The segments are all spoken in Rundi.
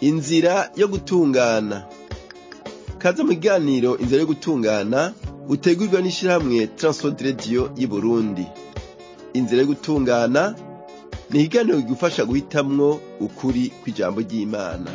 inzira yo gutungana kaze mu kiganiro inzira yo gutungana utegurwa n'ishirahamwe Transworld Radio y'Uburundi inzira yo gutungana ni ikiganiro kigufasha guhitamwo ukuri kw'ijambo ry'Imana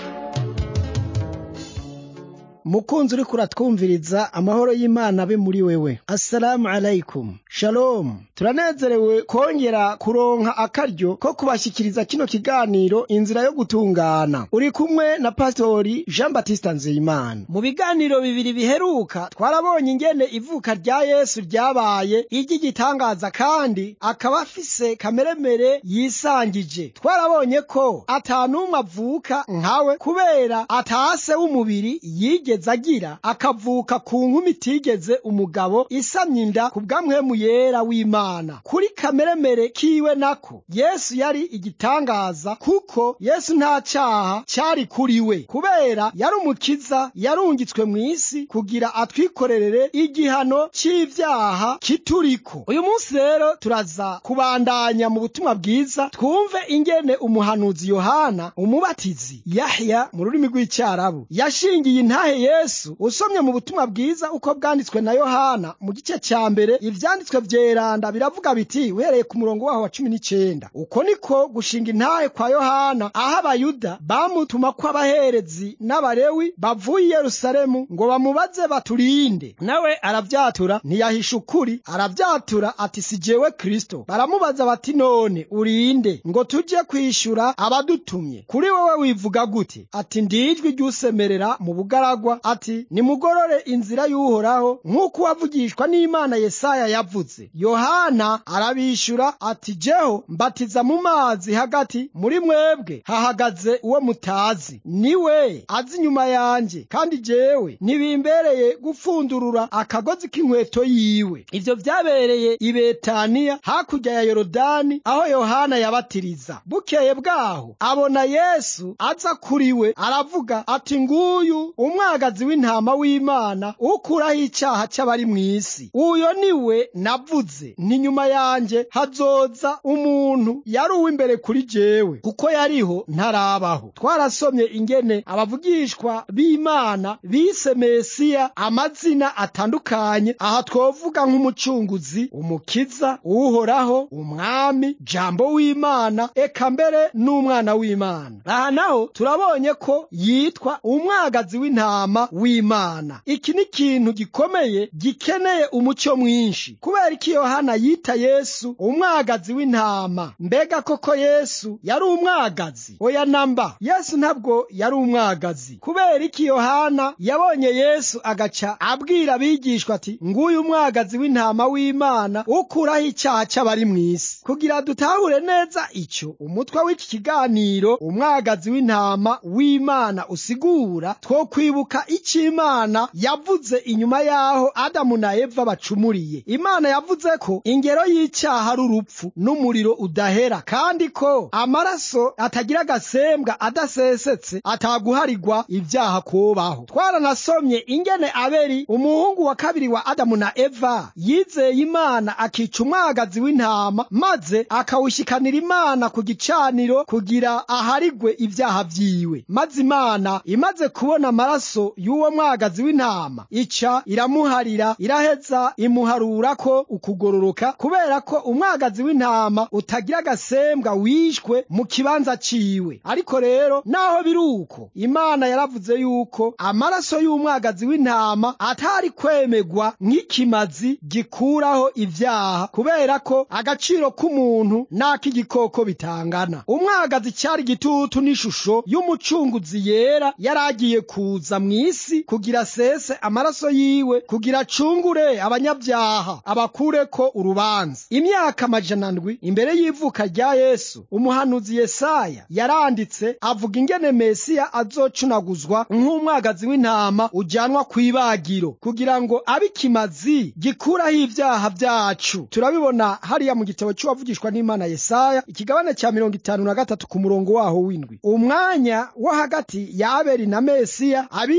mukunzi uriko uratwumviriza amahoro y'imana abe muri wewe assalamu alaikum shalom turanezerewe kongera kuronka akaryo ko kubashikiriza kino kiganiro inzira yo gutungana uri kumwe na pastori jean baptiste nzeyimana mu biganiro bibiri biheruka twarabonye ingene ivuka rya yesu ryabaye iry'igitangaza kandi akaba afise kameremere yisangije twarabonye ko atanumwe avuka nkawe kubera atase w'umubiri yige yigeze agira akavuka ku nkumi itigeze umugabo isamye inda ku bw'amwemu yera w'imana kuri kameremere kiwe nako yesu yari igitangaza kuko yesu nta cyaha cyari kuri we kubera yari umukiza yarungitswe mu isi kugira atwikorerere igihano cy'ivyaha kituriko uyu munsi rero turaza kubandanya mu butumwa bwiza twumve ingene umuhanuzi yohana umubatizi yahya mu rurimi rw'icyarabu yashingiye intahe yesu usomye mu butumwa bwiza uko bwanditswe na yohana mu gice cya mbere ivyanditswe vyeranda biravuga biti uhereye ku murongo waho wa cumi n'icenda uko niko gushinga intahe kwa yohana aho abayuda bamutuma ko abaherezi n'abarewi bavuye i yerusalemu ngo bamubaze baturinde nawe aravyatura ntiyahisha ukuri aravyatura ati si jewe kristo baramubaza bati none urinde ngo tuje kwishura abadutumye kuri wewe wivuga gute ati ndijwi ry'usemerera mu bugaragwa ati nimugorore inzira y'uhoraho nk'uko uwavugishwa n'imana yesaya yavuze yohana arabishura ati jeho mbatiza mu mazi hagati muri mwebwe hahagaze uwo mutazi niwe azi inyuma yanjye kandi jewe ntibimbereye gupfundurura akagozi k'inkweto yiwe ivyo vyabereye i betaniya hakurya ya yorodani aho yohana yabatiriza bukeye bwaho abona yesu aza kuri we aravuga ati nguyu umwagazi w'intama w'imana ukuraho icyaha cy'abari mu isi uyo ni we navuze nti nyuma yanjye hazoza umuntu yari uw'imbere kuri jewe kuko yariho ntarabaho twarasomye ingene abavugishwa b'imana bise mesiya amazina atandukanye aha twovuga nk'umucunguzi umukiza uhoraho umwami jambo w'imana eka mbere n'umwana w'imana aha naho turabonye ko yitwa umwagazi w'intama w'imana iki ni ikintu gikomeye gikeneye umucyo mwinshi kubera iki yohana yita yesu umwagazi w'intama mbega koko yesu yari umwagazi oya namba yesu ntabwo yari umwagazi kubera iki yohana yabonye yesu agaca abwira abigishwa ati nguyu umwagazi w'intama w'imana ukuraho icyaha cy'abari mu isi kugira dutahure neza icyo umutwe w'iki kiganiro umwagazi w'intama w'imana usigura two kwibuka icyo imana yavuze inyuma y'aho adamu na eva bacumuriye imana yavuze ko ingero y'icyaha ari urupfu n'umuriro udahera kandi ko amaraso atagira agasembwa adasesetse ataguharigwa ibyaha kubaho twaranasomye ingene aberi umuhungu wa kabiri wa adamu na eva yizeye imana akica umwagazi w'intama maze akawushikanira imana ku gicaniro kugira aharigwe ibyaha vyiwe maze imana imaze kubona amaraso y'uwo mwagazi w'intama ica iramuharira iraheza imuharura ko ukugororoka kubera ko umwagazi w'intama utagira agasembwa wishwe mu kibanza ciwe ariko rero naho biri uko imana yaravuze yuko amaraso y'umwagazi w'intama atari kwemegwa nk'ikimazi gikuraho ibyaha kubera ko agaciro k'umuntu n'ak'igikoko bitangana umwagazi cyari igitutu n'ishusho y'umucunguzi yera yari agiye kuza mu isi kugira sese amaraso yiwe kugira acungure abanyabyaha abakureko urubanza imyaka amajana ndwi imbere y'ivuka rya yesu umuhanuzi yesaya yaranditse avuga ingene mesiya azocunaguzwa nk'umwagazi w'intama ujyanwa ku ibagiro kugira ngo abe ikimazi gikuraho ibyaha byacu turabibona hariya mu gitabo cy'uwavugishwa n'imana yesaya ikigabane cya mirongo itanu na gatatu ku murongo waho w'indwi umwanya wo hagati ya abeli na mesiya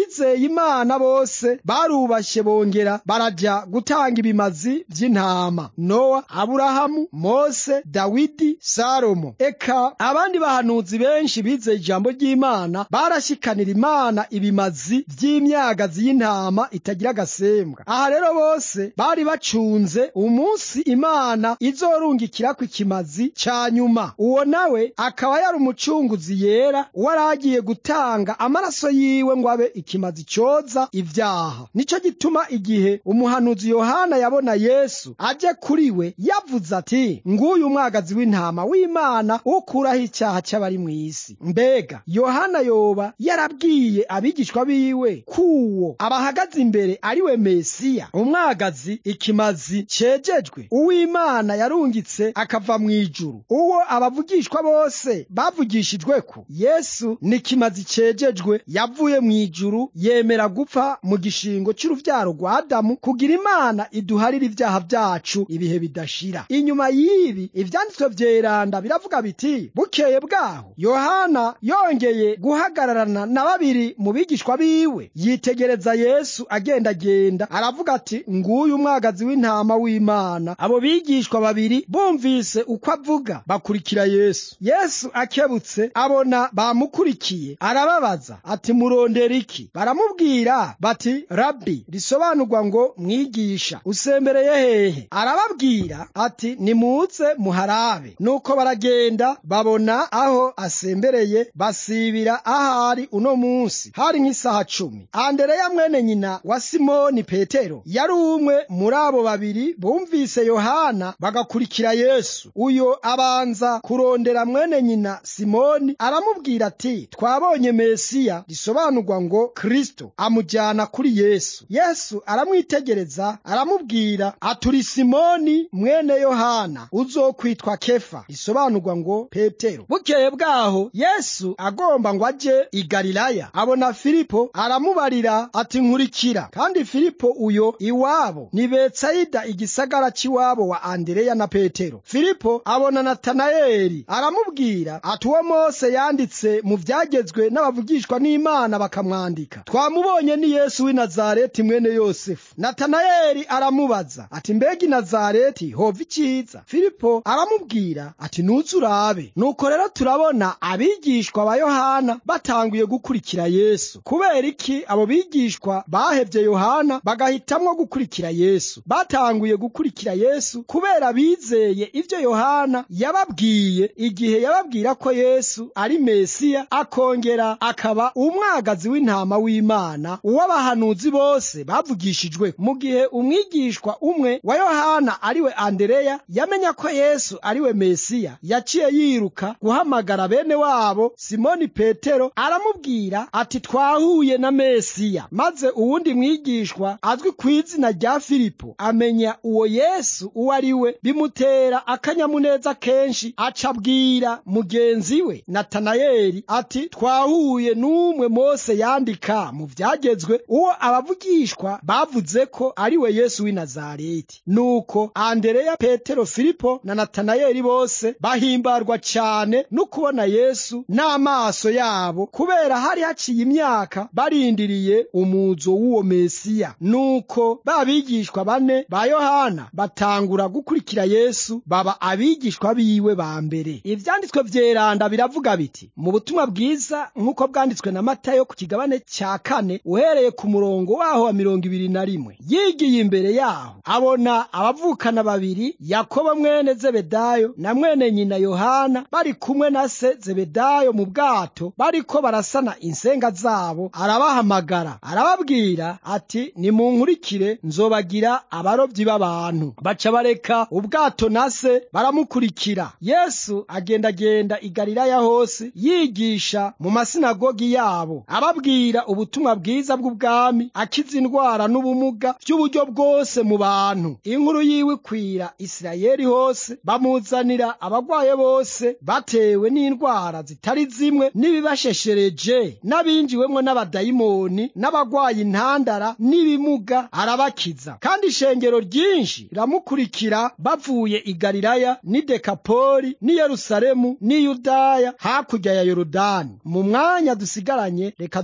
abizeye imana bose barubashye bongera baraja gutanga ibimazi vy'intama nowa aburahamu mose dawidi salomo eka abandi bahanuzi benshi bizeye ijambo ry'imana barashikanira imana ibimazi vy'imyagazi y'intama itagira agasembwa aha rero bose bari bacunze umunsi imana izorungikirako ikimazi ca nyuma uwo nawe akaba yari umucunguzi yera waragiye gutanga amaraso yiwe ngo abe ikimazi coza ivyaha nico gituma igihe umuhanuzi yohana yabona yesu aje kuri we yavuze ati nguyu umwagazi w'intama w'imana ukuraho icyaha c'abari mw'isi mbega yohana yoba yarabwiye abigishwa biwe kuwo abahagaze imbere ari we mesiya umwagazi ikimazi cejejwe uw'imana yarungitse akava mu ijuru uwo abavugishwa bose bavugishijweko yesu ni kimazi cejejwe yavuye mu ijuru yemera gupfa mu gishingo cy'uruvyaro rwa adamu kugira imana iduharira ibyaha byacu ibihe bidashira inyuma y'ibi ivyanditswe vyeranda biravuga biti bukeye bwaho yohana yongeye guhagararana na babiri mu bigishwa biwe yitegereza yesu agendagenda aravuga ati nguyu umwagazi w'intama w'imana abo bigishwa babiri bumvise uko avuga bakurikira yesu yesu akebutse abona bamukurikiye arababaza ati murondera iki baramubwira bati rabi risobanurwa ngo mwigisha usembereye hehe arababwira ati nimuze muharabe nuko baragenda babona aho asembereye basibira ahari uno munsi hari nk'isaha cumi andereya mwene nyina wa simoni petero yari umwe muri abo babiri bumvise yohana bagakurikira yesu uyo abanza kurondera mwene nyina simoni aramubwira ati twabonye mesiya risobanurwa ngo kristo amujyana kuri yesu yesu aramwitegereza aramubwira aturi simoni mwene yohana uzokwitwa kefa risobanurwa ngo petero bukeye bwaho yesu agomba ngo aje i galilaya abona filipo aramubarira ati nkurikira kandi filipo uyo iwabo ni betsayida igisagara cy'iwabo wa andereya na petero filipo abona natanayeli aramubwira ati uwo mose yanditse mu byagezwe n'abavugishwa n'imana bakamwandika twamubonye ni yesu w'i nazareti mwene yosefu natanayeli aramubaza ati mbega i nazareti hova icyiza filipo aramubwira ati nuze urabe nuko rero turabona abigishwa ba yohana batanguye gukurikira yesu kubera iki abo bigishwa bahevye yohana bagahitamwo gukurikira yesu batanguye gukurikira yesu kubera bizeye ivyo yohana yababwiye igihe yababwira ko yesu ari mesiya akongera akaba umwagazi w'intama w'imana uw'abahanuzi bose bavugishijwe mu gihe umwigishwa umwe wa yohana ariwe andereya yamenya ko yesu ariwe mesiya yaciye yiruka guhamagara bene wabo simoni petero aramubwira ati twahuye na mesiya maze uwundi mwigishwa azwi ku izina rya filipo amenya uwo yesu uwo ari we bimutera akanyamuneza kenshi aca abwira mugenzi we natanayeli ati twahuye n'umwe mose yandika mu byagezwe uwo abavugishwa bavuze ko ari we yesu w'i nazareti nuko andereya petero filipo na natanayeli bose bahimbarwa cyane no kubona yesu n'amaso yabo kubera hari haciye imyaka barindiriye umuzo w'uwo mesiya nuko ba bigishwa bane ba yohana batangura gukurikira yesu baba abigishwa biwe ba mbere ivyanditswe vyeranda biravuga biti mu butumwa bwiza nk'uko bwanditswe na matayo ku kigabane cya kane uhereye ku murongo waho wa mirongo ibiri na rimwe yigiye imbere yaho abona abavukana babiri yakobo mwene zebedayo na mwene nyina yohana bari kumwe na se zebedayo mu bwato bariko barasana insenga zabo arabahamagara arababwira ati nimunkurikire nzobagira abarobyi b'abantu baca bareka ubwato na se baramukurikira yesu agendagenda i galilaya hose yigisha mu masinagogi yabo ababwira ubutumwa bwiza bw'ubwami akiza indwara n'ubumuga by'uburyo bwose mu bantu inkuru yiwe ikwira isirayeli hose bamuzanira abagwaye bose batewe n'indwara zitari zimwe n'ibibasheshereje n'abinjiwemwo n'abadayimoni n'abagwaye intandara n'ibimuga arabakiza kandi ishengero ryinshi riramukurikira bavuye i galilaya n'i dekapoli n'i yerusalemu n'i yudaya hakurya ya yorodani mu mwanya dusigaranye reka dusome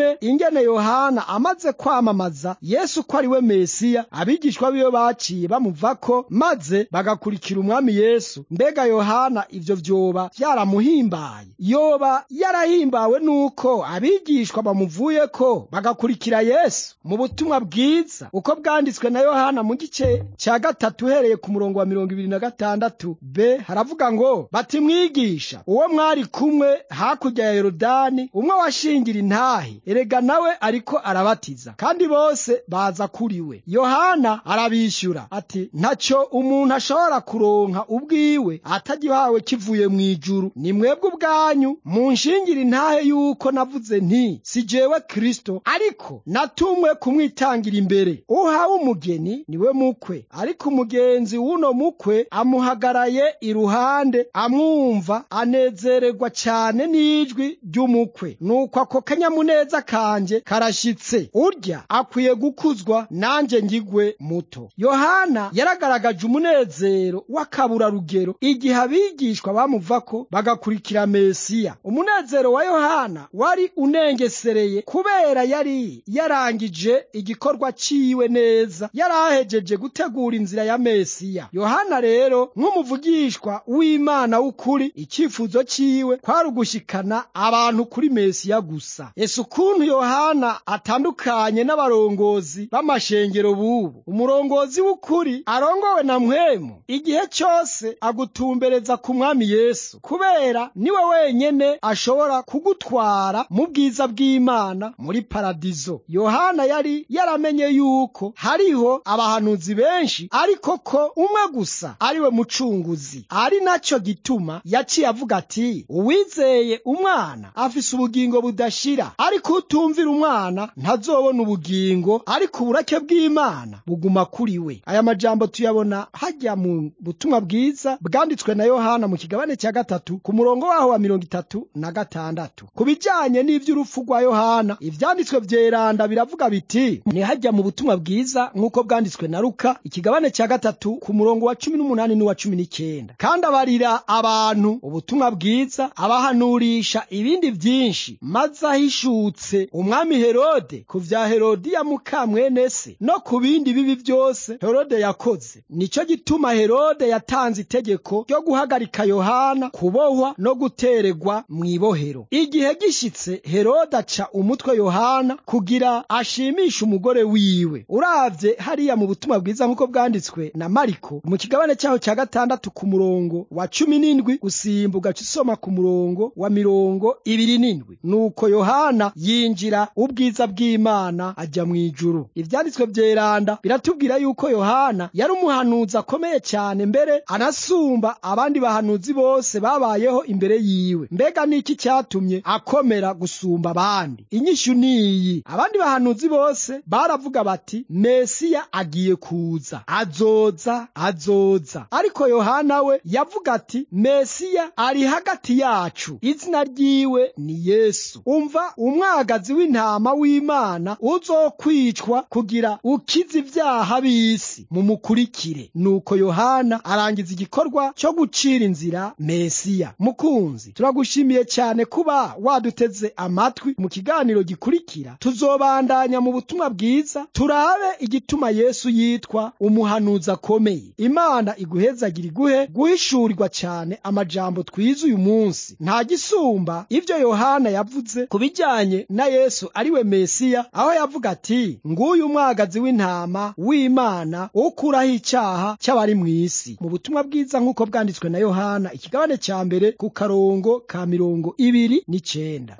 tubone ingene yohana amaze kwamamaza yesu ko ari we mesiya abigishwa biwe baciye bamuvako maze bagakurikira umwami yesu mbega yohana ivyo vyoba vyaramuhimbaye yoba yarahimbawe nuko abigishwa bamuvuyeko bagakurikira yesu mu butumwa bwiza uko bwanditswe na yohana mu gice ca gatatu uhereye ku murongo wa mirongo ibiri na gatandatu b haravuga ngo bati mwigisha uwo mwari kumwe hakurya ya yorodani umwe washingira intahe erega nawe ariko arabatiza kandi bose baza kuri we yohana arabishyura ati ntacyo umuntu ashobora kuronka ubwiwe atagihawe kivuye mu ijuru ni mwebwe ubwanyu munshingira intahe yuko navuze nti si jewe kristo ariko natumwe kumwitangira imbere uhawe umugeni niwe mukwe ariko umugenzi w'uno mukwe amuhagaraye iruhande amwumva anezererwa cyane n'ijwi ry'umukwe nuko ako kanyamuneza kanje karashitse urya akwiye gukuzwa nanjye ngigwe muto yohana yaragaragaje umunezero w'akaburarugero igihe abigishwa bamuvako bagakurikira mesiya umunezero wa yohana wari unengesereye kubera yari yarangije igikorwa ciwe neza yari ahejeje gutegura inzira ya mesiya yohana rero nk'umuvugishwa w'imana w'ukuri icyifuzo ciwe kwari ugushikana abantu kuri mesiya gusa ese ukuntu yohana atandukanye n'abarongozi b'amashengero bubu umurongozi w'ukuri arongowe na mwemu igihe cyose agutumbereza ku mwami yesu kubera niwe wenyene ashobora kugutwara mu bwiza bw'imana muri paradizo yohana yari yaramenye yuko hariho abahanuzi benshi ariko ko umwe gusa ariwe mucunguzi ari nacyo gituma yaciye avuga ati uwizeye umwana afise ubugingo budashira ariko utumvira umwana ntazobona ubugingo ariko uburake bw'imana buguma kuri we aya majambo tuyabona hajya mu butumwa bwiza bwanditswe na yohana mu kigabane cya gatatu ku murongo waho wa mirongo itatu na gatandatu ku bijyanye n'iby'urupfu rwa yohana ibyanditswe byeranda biravuga biti ntihajya mu butumwa bwiza nk'uko bwanditswe na ruka ikigabane cya gatatu ku murongo wa cumi n'umunani n'uwa cumi n'icyenda kandi abarira abantu ubutumwa bwiza abahanurisha ibindi byinshi maze ahishutse umwami herode ku vya herodiya mukamwene se no ku bindi bibi byose herode yakoze nicyo gituma herode yatanze itegeko ryo guhagarika yohana kubohwa no guteregwa mu ibohero igihe gishitse herode aca umutwe yohana kugira ashimishe umugore wiwe uravye hariya mu butumwa bwiza nk'uko bwanditswe na mariko mu kigabane cyaho cya gatandatu ku murongo wa cumi n'indwi usimba ugaca usoma ku murongo wa mirongo ibiri n'indwi nuko yohana yinjira ubwiza bw'imana ajya mu ijuru ivyanditswe vyeranda biratubwira yuko yohana yari umuhanuzi akomeye cyane mbere anasumba abandi bahanuzi bose babayeho imbere yiwe mbega niki cyatumye akomera gusumba abandi inyishu niyi abandi bahanuzi bose baravuga bati mesiya agiye kuza azoza azoza ariko yohana we yavuga ati mesiya ari hagati yacu izina ryiwe ni yesu umva umwagazi w'intama w'imana uzokwicwa kugira ukize ibyaha b'isi mumukurikire nuko yohana arangiza igikorwa cyo gucira inzira mesiya mukunzi turagushimiye cyane kuba waduteze amatwi mu kiganiro gikurikira tuzobandanya mu butumwa bwiza turabe igituma yesu yitwa umuhanuzi akomeye imana iguhezagira iguhe guhishurirwa cyane amajambo twize uyu munsi nta gisumba ibyo yohana yavuze ku bijyanye na yesu ariwe mesiya aho yavuga ati nguyu umwagazi w'intama w'imana ukuraho icyaha cy'abari mu isi mu butumwa bwiza nk'uko bwanditswe na yohana ikigabane cya mbere ku karongo ka mirongo ibiri n'icyenda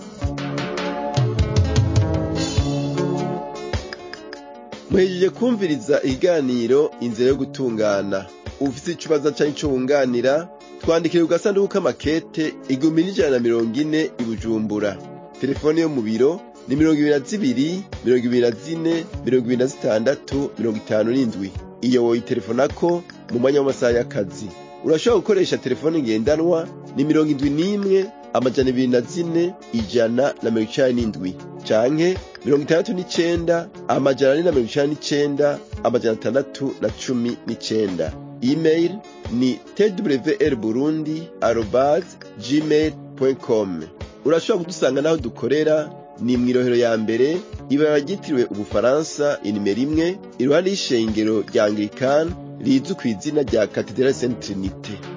muhejeje kumviriza ikiganiro inzira yo gutungana ufite ikibazo cyangwa icyo wunganira twandikire ku gasanduku k'amakete igihumbi n'ijana na mirongo ine i bujumbura telefone yo mu biro ni mirongo ibiri na zibiri mirongo ibiri na zine mirongo ibiri na zitandatu mirongo itanu n'indwi iyo woyitelefonako mu mwanya w'amasaha y'akazi urashobora gukoresha telefone ngendanwa ni mirongo indwi n'imwe amajana ibiri na zine ijana na mirongo icenda n'indwi canke mirongo itandatu n'icenda amajana ane na mirongo icenda n'icenda amajana atandatu na cumi n'icenda email ni twr burundi arobase gmail com urashobora kudusanga n'aho dukorera ni mw'irohero ya mbere ibara ryitiriwe ubufaransa inimero imwe iruhande y'ishengero rya anglikani rizwi kw'izina rya katedrali saint trinite